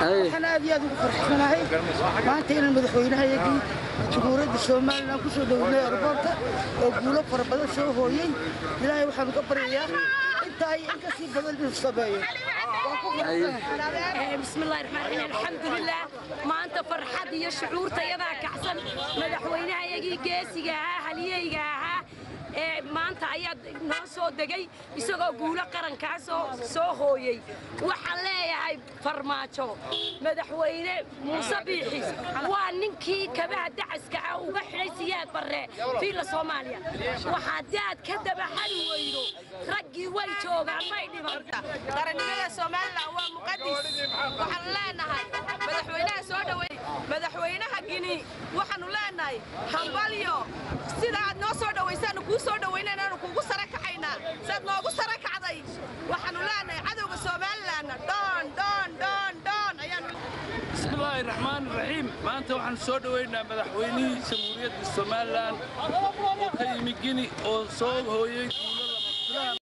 waxaan aad iyo aad ugu farxsanahay maanta inaan madaxweynahayagii jamhuuriyadda somalilan ku soo dhownay airboorta oo guulo fara badan soo hooyey ilaahay waxaanu ka baryayaa intaa iyo in kasii badan inuu sameeyo bismillahi raxmaan raxiim alxamdulilah maanta farxad iyo shucuurta yadaa kacsan madaxweynahayagii geesiga ahaa haliyeyga ahaa ee maanta ayaa noo soo degay isagoo guulo qarankaasoo soo hooyey waxaan leeyahay farmaajo madaxweyne muuse biixi waa ninkii kabaha dacaska ah uga xidhay siyaad barre fiilla soomaaliya waxaa daad ka dabaxali weydo raggii way joogaan may dhiman qarannimada somalilan waa muqadis waxaanu leenahay madaxweynaha soo dhawey madaxweynaha gini waxaanu leenahay hambalyo sida aad noo soo dhawaysaanu kuu soo dhawaynaynanu kuugu sara kacaynaa siaad noogu sara kacday waxaanu leenahay cadowga somalilanna dhoon dhoon dhoon dhoon ayaanu bismillaahi raxmaan raxiim maanta waxaan soo dhoweynaa madaxweynihii jamhuuriyadda somalilan oo ka yimi gini oo soo hooyey guulo lama filaan